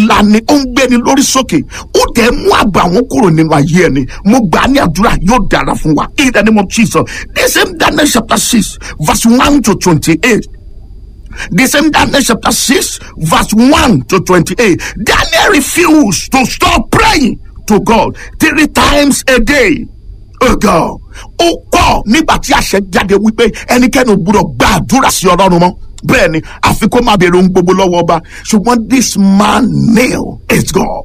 ńlá ni ó ń gbéni lórí sókè ó dẹ̀ mú àgbà àwọn kúrò nínú ayé ẹni mo gbà á ní àdúrà yóò dára fún wa in the name of Jesus the same Daniel chapter six verse one to twenty-eight the same Daniel chapter 6, verse 1 to 28. Daniel refused to stop praying to God three times a day. Oh God. Ó kọ̀ nígbà tí àṣẹ jáde wípé ẹnikẹ́ni ò gbúdọ̀ gba àdúrà sí ọlọ́run mọ́. Bẹ́ẹ̀ ni àfi kó máa béèrè ohun gbogbo lọ́wọ́ ọba. Ṣùgbọ́n this man nail is God.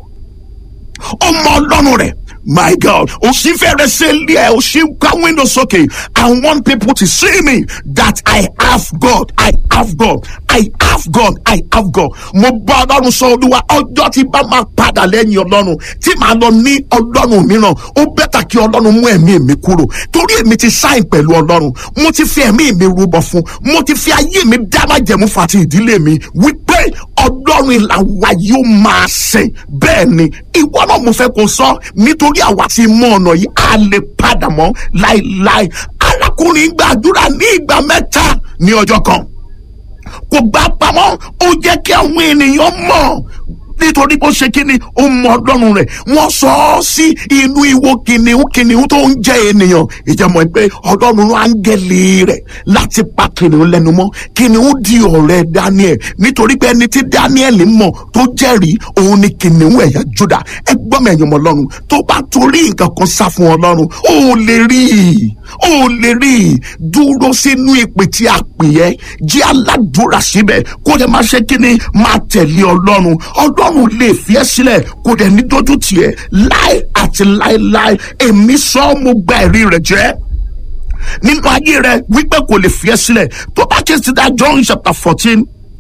Ó mọ ọlọ́run rẹ̀. My God, òsì fẹ́rẹ̀ ṣe lé ẹ̀ òsì ká window sókè. I want people to see me that I have God. I have God. I have God. I have God. Mo bá ọlọ́run sọ olúwa ọjọ́ tí bá máa padà lẹ́yìn ọlọ́run tí màá lọ ní ọlọ́run mìíràn ó bẹ́tà kí ọlọ́run mú ẹ̀mí mi kúrò torí èmi ti sáìn pẹ̀lú ọlọ́run mo ti fi ẹ̀mí mi rúbọ fún mo ti fi ayé mi dá májẹ̀mú fún àti ìdílé mi wípé ọlọ́run ìlàwà yóò máa sìn bẹ́ẹ̀ ni ìwọ náà mo fẹ́ kó sọ nítorí àwa ti mọ ọ̀nà yìí a lè padà mọ́ láéláé arákùnrin gbàdúrà ní ìgbà mẹ́ta ní ọjọ́ kan kò gbà pamọ́ ó jẹ́ kí àwọn ènìyàn mọ̀ nítorí bó ṣe kíni ó mọ ọlọ́run rẹ̀ wọ́n sọ ọ́ sí inú ìwo kìnìún kìnìún tó ń jẹ́ ènìyàn ìjẹ́mọ̀ pé ọlọ́run rán áńgẹ́lì rẹ̀ láti pa kìnìún lẹ́nu mọ́ kìnìún di ọ̀rẹ́ Daniel nítorí pé ẹni tí Daniel mọ̀ tó jẹ́rìí òun ni kìnìún ẹ̀yà Júdà ẹ gbọ́ mi ẹ̀yìn ọmọ ọlọ́run tó bá torí nǹkan kan sá fún ọlọ́run ó lè rí i ó lè rí i dúró sínú ìpè tí a pè ẹ́ jẹ́ aládùúrà síbẹ̀ kó lè máa ṣe kíni máa tẹ̀lé ọlọ́run ọlọ́run ọlọ́run lè fi ẹ́ sílẹ̀ kò dẹ̀ ní dójú tiẹ̀ láì àti láéláé èmi sọ mo gba ẹ̀rí rẹ̀ jẹ́ nínú ayé rẹ̀ wípé kò lè fi ẹ́ sílẹ̀ tó bá ké sí dá John chapter fourteen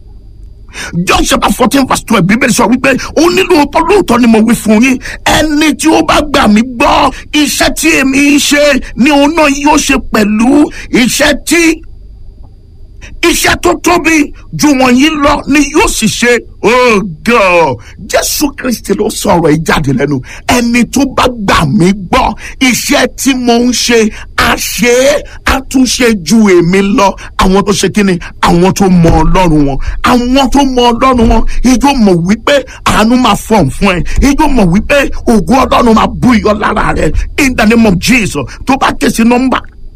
John chapter fourteen verse twelve bíbélì sọ wípé ó nílò lóòótọ́ ni mo wí fún yín ẹni tí ó bá gbà mí gbọ́ iṣẹ́ tí èmi ń ṣe ni òun náà yóò ṣe pẹ̀lú iṣẹ́ tí iṣẹ́ tó tóbi ju wọ̀nyí lọ ni yóò sì ṣe oh God Jésù Kristi ló sọ̀rọ̀ yìí jáde lẹ́nu ẹni tó bá gbà mí gbọ́ iṣẹ́ tí mo ń ṣe a ṣe é a tún ṣe ju èmi lọ àwọn tó ṣe kíni àwọn tó mọ Ọlọ́run wọn àwọn tó mọ Ọlọ́run wọn ijó mọ̀ wípé àánú máa fọ̀n fún ẹ ijó mọ̀ wípé ògo Ọlọ́run máa bú iyọ̀ lára rẹ in the name of Jesus tó bá ké sí nọ́mbà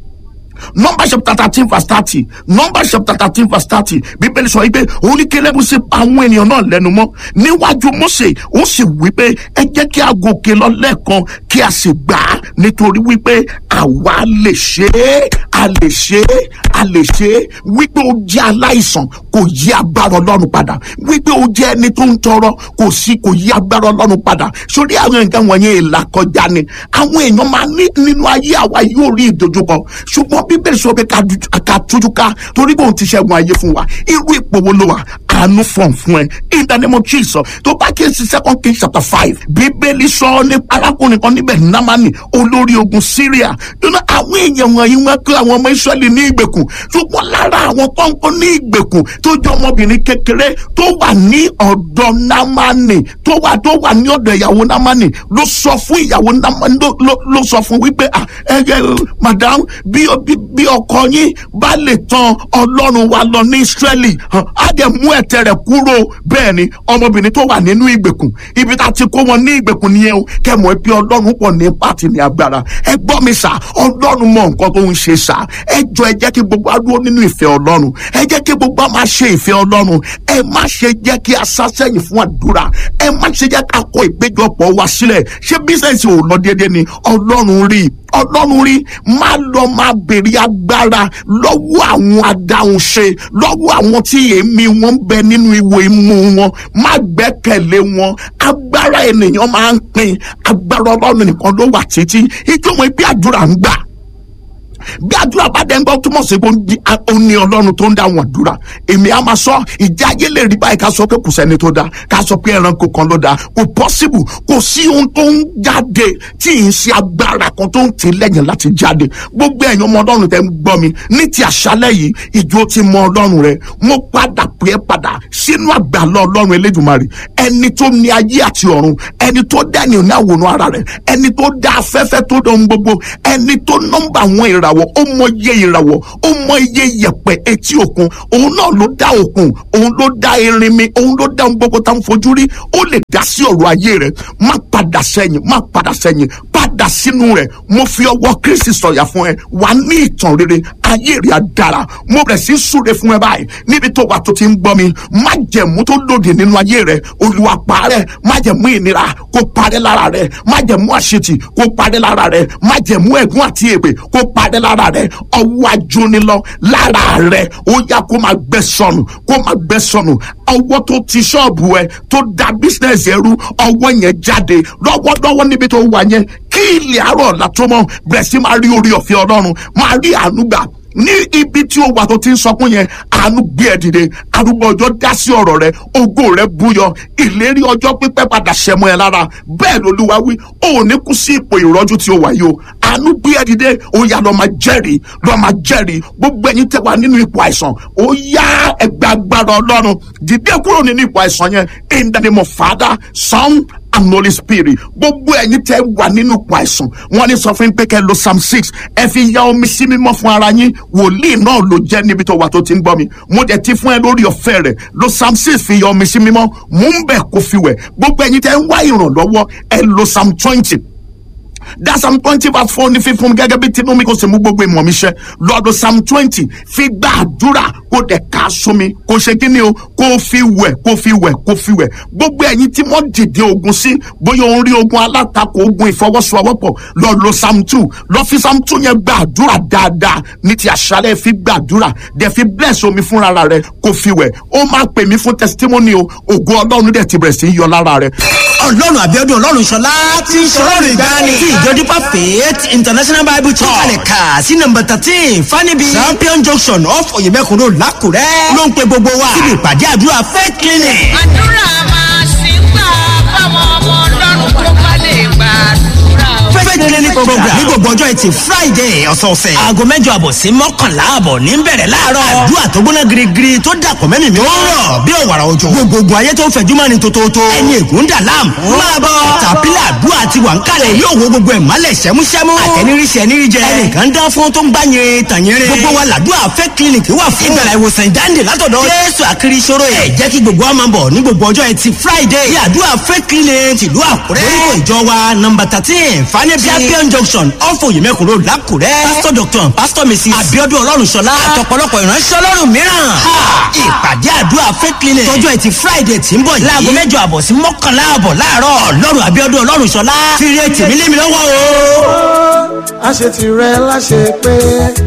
Numbers chapter thirteen verse thirty Numbers chapter thirteen verse thirty bíbélì sọ wípé òun ní Kélébù sì pa àwọn ènìyàn náà lẹ́nu mọ́ níwájú Mósè ó sì wípé ẹ jẹ́ kí a gòkè lọ lẹ́ẹ̀kan kí a sì gbà á nítorí wípé àwa lè ṣe é a lè ṣe é a lè ṣe é wípé ó jẹ́ aláìsàn kò yí agbára Ọlọ́run padà wípé ó jẹ́ ẹni tó ń tọrọ kò sí kò yí agbára Ọlọ́run padà sórí àwọn nǹkan wọ̀nyẹn ìlà kọjá ni àwọn èèyàn máa ní nínú ayé àwa yóò rí ìdojúkọ ṣùgbọ́n bíbélì sọ pé ká tújú ká torí pé òun ti ṣẹ́gun ayé fún wa irú ipò wo ló wà àánú fọ̀n fún ẹ in the name of Jesus tó bá kí n sí second king chapter five bíbélì sọ ní arákùnrin kan níbẹ̀ námánì olórí ogun Syria nínú àwọn èèyàn wọ̀nyí wọn kó àwọn ọmọ Israẹli ní ìgbèkùn ṣùgbọ́n lára àwọn kọ́ńkọ́ ní ìgbèkùn tó jẹ́ ọmọbìnrin kékeré tó wà ní ọ̀dọ̀ námánì tó wà tó wà ní ọ̀dọ̀ ìyàwó námánì ló sọ fún ìyàwó námánì ló sọ fún wípé ẹ ẹ madam bí bí ọkọ yín bá lè tan ọlọ́run wa lọ ní Ísírẹ́lì á dẹ̀ mú ẹ̀tẹ̀ rẹ̀ kúrò bẹ́ẹ̀ ni ọmọbìnrin tó wà nínú ìgbèkùn ibi tá a ti kó wọn ní ìgbèkùn nìyẹn o kẹmọ̀ pé ọlọ́run pọ̀ ní pàtì ní agbára ẹ gbọ́ mi sà ọlọ́run mọ nǹkan tó ń ṣe sà ẹ jọ ẹ jẹ́ kí gbogbo á dúró nínú ìfẹ́ ọlọ́run ẹ jẹ́ kí gbogbo á máa ṣe ìfẹ́ ọlọ́run ẹ má ṣe jẹ́ kí a sá sẹ́yìn fún àdúrà ẹ má ṣe jẹ́ ká kọ ìpéjọpọ̀ wa sílẹ̀ ṣé bísẹ̀nsì ò lọ déédéé ni ọlọ́run rí ọlọ́run rí má lọ máa béèrè agbára lọ́wọ́ àwọn adáhunṣe lọ́wọ́ àwọn tí èémí wọn ń bẹ nínú ìwò imú wọn má gbẹ́kẹ̀lé wọn agbára ènìyàn máa ń pín agbára ọlọ́run nìkan ló wà títí ìjọba ibi àdúrà ń gbà bí àdúrà bá dẹ́ ń gbọ́ túmọ̀ sí pé ó ní ọlọ́run tó ń dá wọn àdúrà èmi á máa sọ ìjà ayé lè rí báyìí ká sọ pé kò sẹ́ni tó dáa ká sọ pé ẹranko kan ló dáa kò pọ́sibù kò sí ohun tó ń jáde tí ì ń ṣe agbára kan tó ń tì lẹ́yìn láti jáde gbogbo ẹ̀yin ọmọ ọlọ́run tẹ́ ń gbọ́ mi ní ti àṣálẹ́ yìí ìjọ ti mọ ọlọ́run rẹ mo padà pé ẹ padà sínú àgbàlọ́ ọlọ́run elédùnmarè ẹni tó ní ayé àti ọ̀run ẹni tó dá ènìyàn ní àwòrán ara rẹ ẹni tó dá afẹ́fẹ́ tó dán gbogbo ẹni tó nọ́mbà àwọn ìràwọ̀ ìràwọ̀ ó mọ iye ìràwọ̀ ó mọ iye yẹ̀pẹ̀ etí òkun òun náà ló dá òkun òun ló dá erinmi òun ló dá ohun gbogbo tá à ń fojú rí ó lè dá sí ọ̀rọ̀ ayé rẹ̀ má padà sẹ́yìn má padà sẹ́yìn padà sínú rẹ̀ mo fi ọwọ́ kristi sọ̀yà fún ẹ wà ní ìtàn rere ayé rẹ̀ á dára mo bẹ̀rẹ̀ sí súre fún ẹ báyìí níbi tó wà tó ti ń gbọ́ mi má jẹ̀mú tó lòdì nínú ayé rẹ̀ olúwa parẹ́ má jẹ̀mú ìnira kó parẹ́ lára rẹ̀ má jẹ̀mú àṣetì kó parẹ́ lára rẹ̀ má jẹ̀mú ẹ̀gún àti èpè kó parẹ́ lára rẹ̀ ọwọ́ ajónilọ lára rẹ̀ ó yá kó máa gbẹ sọnù kó máa gbẹ sọnù ọwọ́ tó ti ṣọ́ọ̀bù ẹ tó da bísínẹ́sì ẹrú ọwọ́ yẹn jáde lọ́wọ́lọ́wọ́ níbi tó wà yẹn kí ilẹ̀ àárọ̀ ọ̀la tó mọ́ bẹ̀rẹ̀ sí máa rí orí ọ̀fẹ́ ọlọ́run máa rí àánú gbà ní ibi tí ó wà tó ti ń sọkún yẹn àánú gbé ẹ dìde arúgbó ọjọ́ dá sí ọ̀rọ̀ rẹ ògo rẹ búyọ ìlérí ọjọ́ pípẹ́ padà ṣẹmọ ẹ lára bẹ́ẹ̀ lolúwa wí ó ní kú sí ipò ìrọ́jú tí ó wà yìí o àánú gbé ẹ dìde ó yá lọ máa jẹ́rìí lọ máa jẹ́rìí gbogbo ẹ̀yin tẹ́ wà nínú ipò àìsàn ó yá ẹgbẹ́ agbára ọlọ́run dìde kúrò nínú ipò àìsàn yẹn in the name of Father Son and holy spirit gbogbo ẹ̀yin tẹ́ wà nínú ipò àìsàn wọ́n ní sọ fún pé kẹ́ lo psalm six ẹ fi ya omi sí mímọ́ fún ara yín wòlíì náà ló jẹ́ níbi tó wà tó ti ń gbọ́ mi mo dẹ̀ ti fún ẹ lórí ọ̀fẹ́ rẹ̀ lo psalm six fi ya omi sí mímọ́ mú ń bẹ̀ kó fi wẹ̀ gbogbo ẹ̀yin tẹ́ ń wá ìrànlọ́wọ́ ẹ lo psalm twenty that psalm twenty verse four ní fífún mi gẹ́gẹ́ bí tinú mi kò sì mú gbogbo ìmọ̀ mi ṣẹ lọ́dọ̀ psalm twenty fi gba àdúrà kó dẹ̀ ká sómi kó ṣe kí ni o kó fi wẹ̀ kó fi wẹ̀ kó fi wẹ̀ gbogbo ẹ̀yin tí wọ́n dìde ogun sí bóyá òun rí ogun alátakò ogun ìfọwọ́sowọ́pọ̀ lọ lo psalm two lọ fi psalm two yẹn gba àdúrà dáadáa ní ti àṣálẹ̀ fi gba àdúrà dẹ̀ fi bless omi fúnra rẹ̀ kó fi wẹ̀ ó máa pè mí fún testimony o ògo ọlọ́run dẹ̀ ti bẹ̀rẹ̀ sí í yọ lára rẹ̀. ọlọ́run àbíọ́dún ọlọ́run ṣọlá tí ń ṣọlọ́run ìgbani tí ìjọ dípà faith international bible church kalẹ̀ kà sí nọmba thirteen fanibi champion junction off oyèmẹ́kùn road lákùrẹ́ ló ń pe gbogbo wa síbi ìpàdé àdúrà faith clinic. àdúrà máa ṣì ń gbà fáwọn ọmọ ọlọ́run tó bá lè gbàdúrà o. faith clinic program ní gbogbo ọjọ́ ẹtì friday ọ̀sọ̀ọ̀sẹ̀ aago mẹ́jọ àbọ̀ sí mọ́kànlá àbọ̀ ní bẹ̀rẹ̀ láàárọ̀ àdúrà tó gbóná girigiri tó dàpọ̀ mẹ́mìí mi ó rọ̀ bí òwàrà òjò gbogbogbò ayé tó ń fẹ̀jú mọ́ni tótótó ẹni ègún dà láàmú máa bọ̀ tàpílà àdúrà ti wà ń kalẹ̀ yóò wo gbogbo ẹ̀ mọ́lẹ̀ sẹ́músẹ́mú àtẹniríṣẹ́ níríjẹ ẹnìkan dán fún tó ń gbá yẹn tàyẹrẹ gbogbo wa làdúrà fẹ́ clinic wà fún ìgbàlá ìwòsàn ìdáǹdè látọ̀dọ̀ jésù àkiri ìṣòro ẹ̀ jẹ́ kí gbogbo wa máa bọ̀ ní gbogbo ọjọ́ ẹtì friday ní àdúrà fẹ́ clinic tìlú àkúrẹ́ orúkọ ìjọ wa nọmba thirteen fanẹ́bí champion junction ọ̀fọ̀ òyìnbẹ́kùn road lákùrẹ́ pastor doctor and pastor mrs abiodun ọlọ́runṣọlá àtọ̀pọ̀lọpọ̀ ìránṣẹ́ ọlọ́run mìíràn ìpàdé àdúrà fẹ́ clinic tọjọ́ ẹtì friday tí ń bọ̀ yìí láago mẹ́jọ àbọ̀ sí mọ́kànlá àbọ̀ láàárọ̀ ọlọ́run abiodun ọlọ́runṣọlá fírí ètì mi lé mi lọ́wọ́ o. a ṣe ti rẹ láṣẹ pé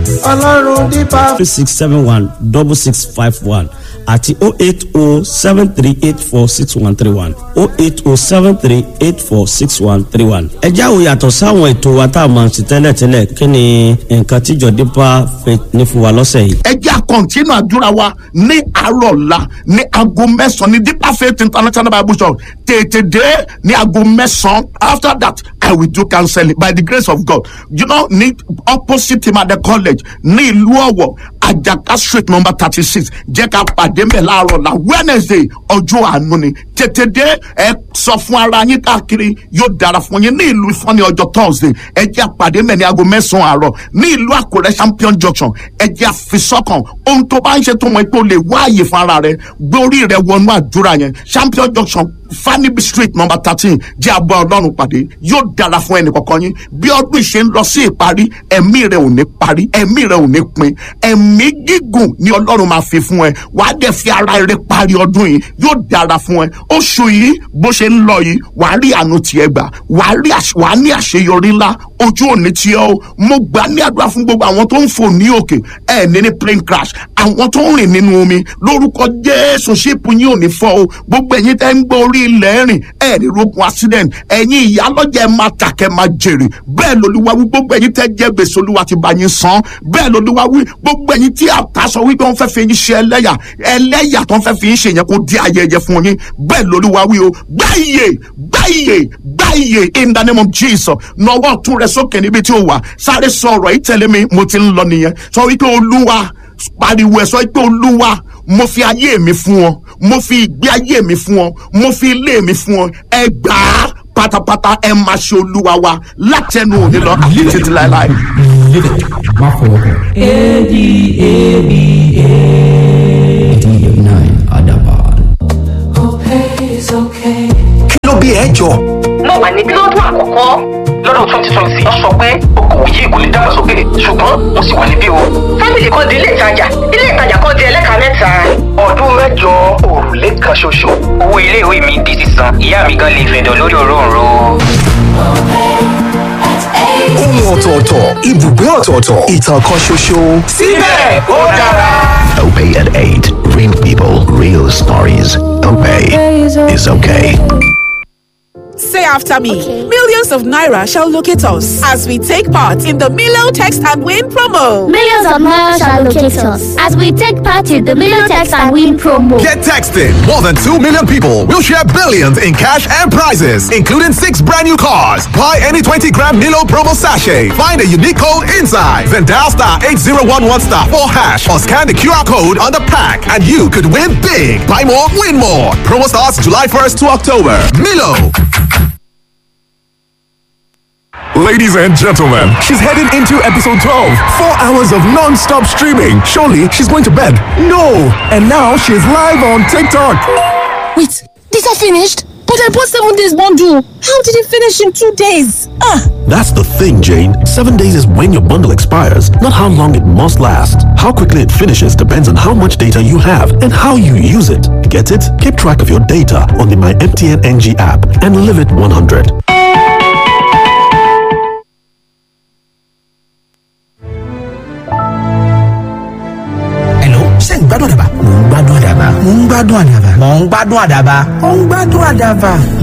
ọlọ́run dípà. three six seven one double six five one àti oh eight oh seven three eight four six one three one oh eight oh seven three eight four six one three one. ẹ jáwó yàtọ̀ sáwọn ètò wa tá a máa ń ṣe tẹ́lẹ̀tẹ́lẹ̀ kí ni nǹkan tíjọ dípà fẹ́ ní fún wa lọ́sẹ̀ yìí. ẹ jẹ́ àkọ́ntínú àdúrà wa ní àárọ̀ ọ̀la ní aago mẹ́sàn-án ní deeper faith international bible church tètè dé ní aago mẹ́sàn-án after that i will do counseling by the grace of god you know ní opposite imade college ní ìlú ọ̀wọ̀ àjàká street number thirty six jẹ́ ká pàdé mbẹ̀ láàárọ̀ ọ̀la wednesday ọjọ́ àánú ni tètè dé ẹ sọ fún ara yín káàkiri yóò dára fún yín ní ìlú ìfọ́ni ọjọ́ thursday ẹ jẹ́ àpàdé mbẹ̀ ní aago mẹ́sàn-án àárọ̀ ní ìlú àkúrẹ́ champion junction ẹ jẹ́ àfisọ́kàn ohun tó bá ń ṣe tó mọ̀ pé o lè wá àyè fún ara rẹ gbé orí rẹ wọnú àdúrà yẹn champion junction fanibi street number thirteen jẹ́ àbọ̀ ọlọ́run pàdé yóò dára fún ẹnì kọ̀ọ̀kan yín bí ọdún ìṣe ń lọ sí ìparí ẹ̀mí rẹ ò ní parí ẹ̀mí rẹ ò ní pin ẹ̀mí gígùn ni ọlọ́run máa fi fún ẹ wàá dẹ̀ fi ara rẹ parí ọdún yìí yóò dára fún ẹ oṣù yìí bó ṣe ń lọ yìí wàá rí àánú tiẹ̀ gbà wàá rí àṣ- wàá ní àṣeyọrí ńlá ojú òní tí ọ mo gbà ní àdúrà fún gbogbo àwọn tó ń fò ní òkè ẹ ní ní plane crash àwọn tó ń rìn nínú omi lórúkọ jésù ṣíìpù yín ò ní fọ o gbogbo ẹ̀yin tẹ́ ń gbọ́ orí ilẹ̀ rìn ẹ ní rogun accident ẹ̀yin ìyálọ́jà ẹ máa tà kẹ́ máa jèrè bẹ́ẹ̀ lolúwa wí gbogbo ẹ̀yin tẹ́ jẹ́ gbèsè olúwa ti bá yín san bẹ́ẹ̀ lolúwa wí gbogbo ẹ̀yin tí àtàsọ wípé wọ́n fẹ́ fi yín ṣe ẹlẹ́yà ẹlẹ́yà tó ń fẹ́ fi yín ṣe yẹn kó di ayẹyẹ fún yín bẹ́ẹ̀ lolúwa wí o gbáyè gbáyè gbáyè in the name of jesus nọwọ́ tún rẹ sókè níbi tí o wà sáré sọ ọ̀rọ̀ yìí tẹ̀lé mi mo ti ń lọ nìyẹn sọ wípé olúwa pariwo ẹ sọ wípé olúwa mo fi ayé mi fún ọ mo fi ìgbé ayé mi fún ọ mo fi ilé mi fún ọ ẹ gbà á pátápátá ẹ máa ṣe olúwa wa látẹnu òní lọ àti títí láéláé. Live it. Má fọwọ́ kàn. ADABA. nine Adaban. kí ló bí ẹ jọ. mo wà ní bílọ́dún àkọ́kọ́ lọ́dún twenty twenty wọ́n sọ pé okòwò yìí kò lè dàgbàsókè ṣùgbọ́n mo sì wà níbí o. fámìlì kan di ilé ìtajà ilé ìtajà kan di ẹlẹ́ka mẹ́ta. ọdún mẹ́jọ òrùlé kan ṣoṣo. owó iléèwé mi di sísan ìyá mi gan lè fẹ̀dọ̀ lórí òróǹro. ohun ọ̀tọ̀ọ̀tọ̀ ibùgbé ọ̀tọ̀ọ̀tọ̀ ìtàn kan ṣoṣo. síbẹ̀ ó dára. Opay at 8. Real people, real stories. Opay is okay. Say after me. Millions of Naira shall locate us as we take part in the Milo Text and Win promo. Millions of Naira shall locate us as we take part in the Million Text and Win promo. Get texting. More than 2 million people will share billions in cash and prizes, including six brand new cars. Buy any 20 gram Milo promo sachet. Find a unique code inside. Then dial star 8011 star 4 hash or scan the QR code on the pack and you could win big. Buy more, win more. Promo starts July 1st to October. Milo. Ladies and gentlemen, she's heading into episode 12. Four hours of non stop streaming. Surely she's going to bed. No! And now she's live on TikTok. Wait, these are finished? But I bought seven days bundle. How did it finish in two days? Ah! That's the thing, Jane. Seven days is when your bundle expires, not how long it must last. How quickly it finishes depends on how much data you have and how you use it. Get it? Keep track of your data on the My MTN NG app and live it 100. Hello, ṣé ń gbádùn àdàbà? Mò ń gbádùn àdàbà. Mò ń gbádùn àdàbà. Mò ń gbádùn àdàbà. Mò ń gbádùn àdàbà.